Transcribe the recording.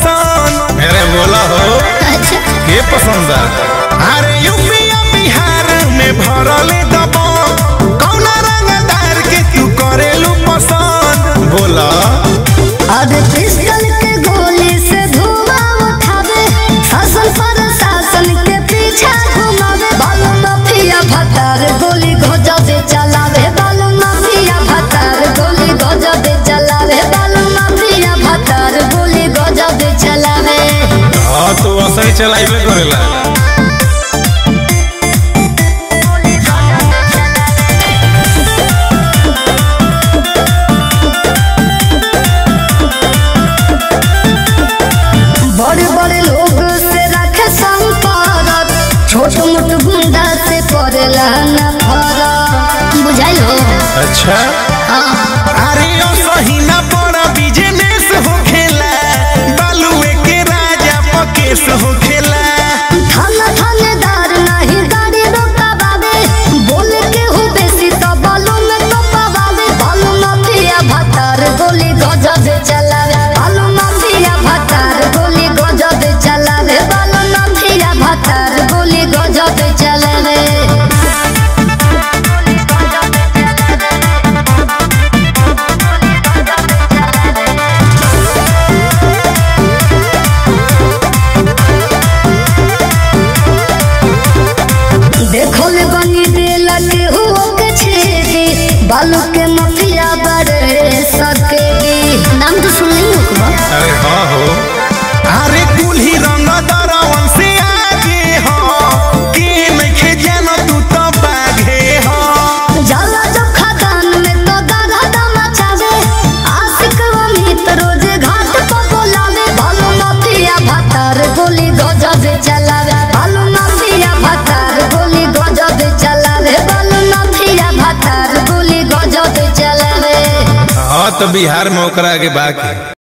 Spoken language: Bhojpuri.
पसंद अरे बोला हो अच्छा के पसंद बा अरे यूपी या बिहार में भरल दबो कौना रंगदार के तू करेलू पसंद बोला अब पिस्टल के गोली से धुआं उठावे शासन पर शासन के पीछे घुमावे बालू माफिया भतार गोली गजबे चलावे बालू माफिया भतार गोली गजबे चलावे बालू माफिया भतार गोली गजबे चलावे हाँ तो वैसे ही चलाइबे करेला बड़े बड़े लोग से रखे संपर्क छोट मोट गुंडा से करेला न फरक बुझाइल हो अच्छा अरे ओ सही ना बड़ा बिजनेस हो खेला बालुए के राजा पकेश हो खेला थाना थानेदार नहीं गाड़ी रोकावे बोल के हो बेसी तो बालू में तो पावे बालू माफिया भतार गोली गजब चलावे बालू माफिया भतार गोली गजब चलावे बालू माफिया भतार गोली गजब चलावे देखो ले बनी दिल के हुओ के छेदी बालू के माफिया बड़े सकेगी नाम तो सुन नहीं हो अरे हाँ हो अरे कुल्ही रंग दरवन से आगे हो के नइखे जानो तू तो बाघे हो जाला जब खदान में तो दादा दमा चावे आशिक अमित रोज घाट पर बोलावे बालू माफिया भतार गोली गजब चलावे बालू माफिया भतार गोली गजब चलावे बालू माफिया भतार गोली गजब चलावे हाँ तो बिहार में ओकरा के बाकी